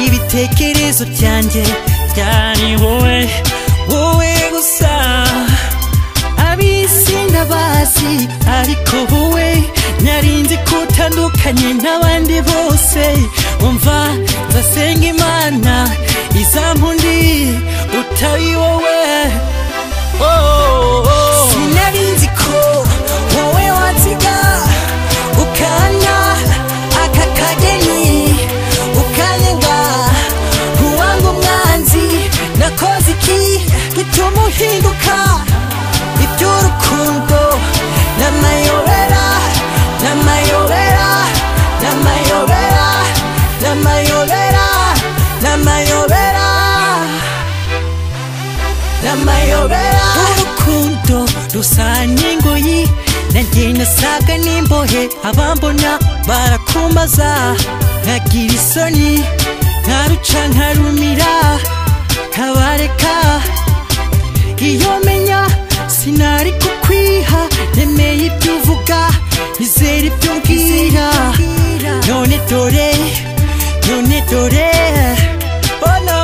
ibitekerezo byanjye byari wowe wowe gusa abisi ndabazi ariko wowe narinzi ko utandukanye n'abandi bose umva nzasenga imana izampundi utari wowe oh, oh, oh. sinarinzi ko wowe watsiga ukanya aka kageni ukanyenga ntiwange umwanzi nakoze iki gituma uhinduka iby'urukundo n'amayobera n'amayobera n'amayobera n'amayobera n'amayobera n'amayobera urukundo rusa n'ingoyi nanjye nasaga n'imbohe abambona barakumbaza nkagira isoni nkaruca nkarumira nkabareka iyo menya sinari kukwiha nemeye ibyo uvuga nizera ibyo mbwira none dore none dore oh no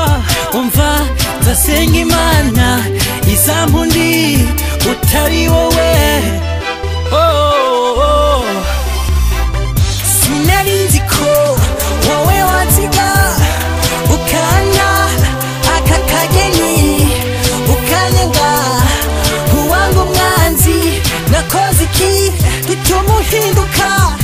umva nzasenga imana izampundi utari wowe oh, oh, oh. sinarinzi ko wowe watsiga ukanya aka kageni ukanyenga ntiwange umwanzi nakoze iki gituma uhinduka